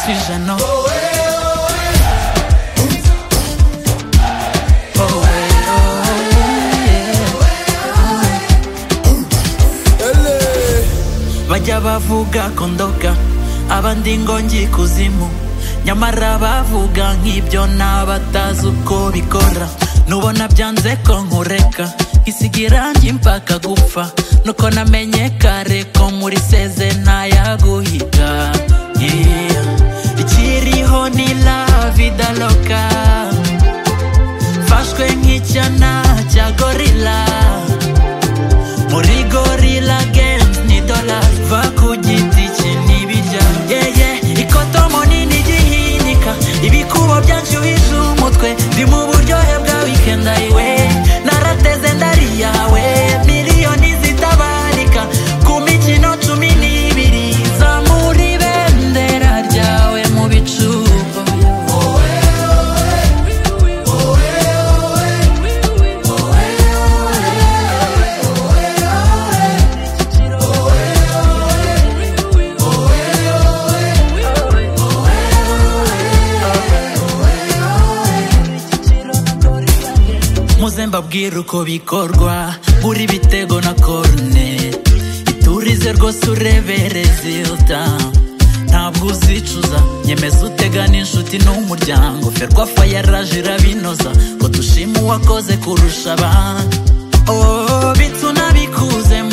suis gênant. bajya bavuga ko ndoga abandi ngo ngi kuzimu nyamara bavuga nk'ibyo n'abatazi uko bikora nubona byanze ko nkureka isigira mpaka gupfa nuko namenye kare ko muri seze ntayaguhiga Yeah. ikiriho ni lavida loka mfashwe nk'icyana cya gorila muri gorila games ni dola va ku giti cye n'ibijya yeye ikoto munini gihinika ibikubo byanshyuhije umutwe ndi mu buryohe bwa weekend ayiwe narateze ndari yawe miliyoni zitabarika ku mikino cumi n'ibiri zamura ibendera ryawe mu bicuko muze mbabwire uko bikorwa buri bitego na korune iturize rwose urebe rezilta ntabwo uzicuza nyemeza utegana inshuti n'umuryango ferwa fayaraje irabinoza ngo dushime uwakoze kurusha abandi oh, bituna bikuze